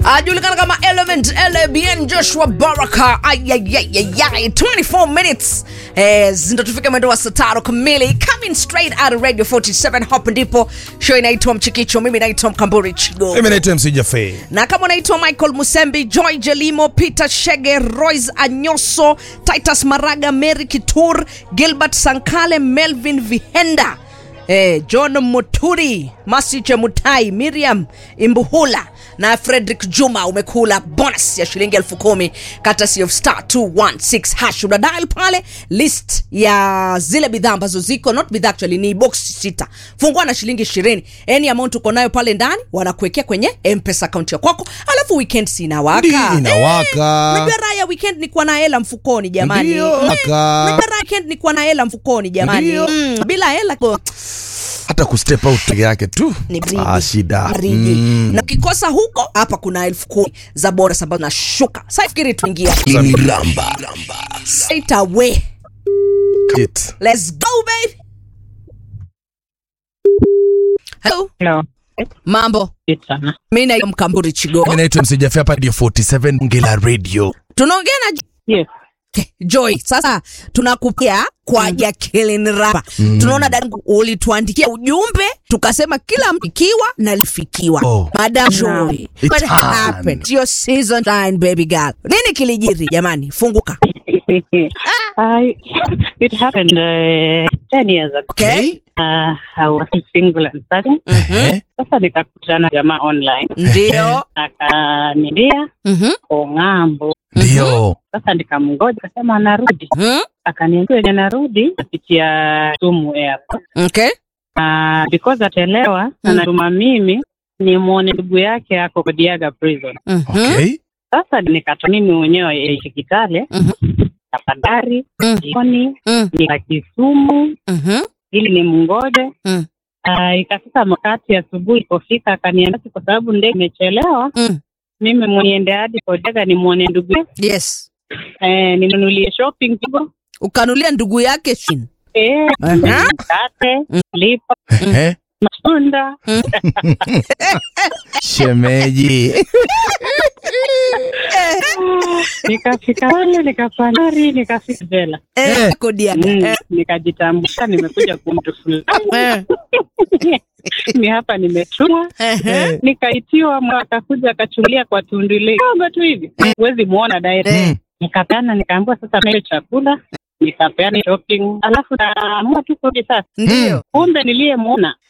ajulikana kama element lbn joshua baraka ayayayayay 24 minutes eh, ndo tufike mwendo wa saa tano kamili coming straight out of radio 47 hapo ndipo show inaitwa mchikicho mimi naitwa mkamburi chigo mimi naitwa mc jafe na kama unaitwa michael musembi joy jelimo peter shege roys anyoso titus maraga mary kitur gilbert sankale melvin vihenda eh, john muturi masiche mutai miriam imbuhula na frederick juma umekula bonus ya shilingi elfu kumi katasi of star 216 hash unadial pale list ya zile bidhaa ambazo ziko not bidhaa actually ni box sita fungua na shilingi ishirini any amount uko nayo pale ndani wanakuwekea kwenye mpesa akaunti ya kwako alafu weekend si inawaka Ndi, inawaka. unajua raha ya weekend ni kuwa na hela mfukoni jamani Ndio, Mm, waka. unajua raha ya weekend ni kuwa na hela mfukoni jamani Ndio. mm, bila hela ko- hata kustep out peke yake tu ni baridi. ah, shida Baridi. Mm. na ukikosa huko hapa kuna elfu kumi za bonus ambazo nashuka safikiri tuingia straight away Shit. let's go baby hello Hello. mambo Sana. mi naitwa mkamburi chigo mimi naitwa mc jafe hapa radio 47 ngela radio tunaongea na Yes. Okay, Joy, sasa tunakupia kwa Jacqueline Rapa. Tunaona dadangu ulituandikia ujumbe tukasema kila mtu ikiwa na lifikiwa. Oh. Madam Joy, It's what time. happened? It's your season time baby girl. Nini kilijiri jamani? Funguka. I, it happened uh, 10 years ago. Okay? Uh, I was single and studying. Eh? Sasa nikakutana jamaa online. Ndio. Akaniambia Mhm. ko ng'ambo. ndio Sasa nikamngoja akasema anarudi. Mhm. Akaniambia wenye narudi kupitia Sumu Airport. Okay? Uh, because atelewa anatuma mimi nimwone ndugu yake ako Kodiaga prison. Mhm. Sasa okay nikata mimi mwenyewe yaishi Kitale Mhm. tafadhali Mm. jioni Mm. nika Kisumu Mhm. ili ni mngoje Mm. Uh, ikafika wakati asubuhi ilipofika akaniambia kwa sababu ndege imechelewa Mm. mimi mweniende hadi Kodega nimwone ndugu yangu. Yes. eh, ninunulie shopping kidogo Ukanulia ndugu yake shin. eh, Aha. mkate Mm. lipa Eh? matunda shemeji nikafika pale nikapanda gari nikafika jela Eh, kodi yake. mm, Eh. nikajitambulisha nimekuja kumtu fulani Eh. ni hapa nimetumwa Eh. nikaitiwa mwa akakuja akachulia kwa tundu ile kidogo tu hivi huwezi muona direct Eh. nikapeana nikaambiwa sasa mele chakula nikapeana shopping alafu naamua tu kurudi sasa Ndio. kumbe niliyemwona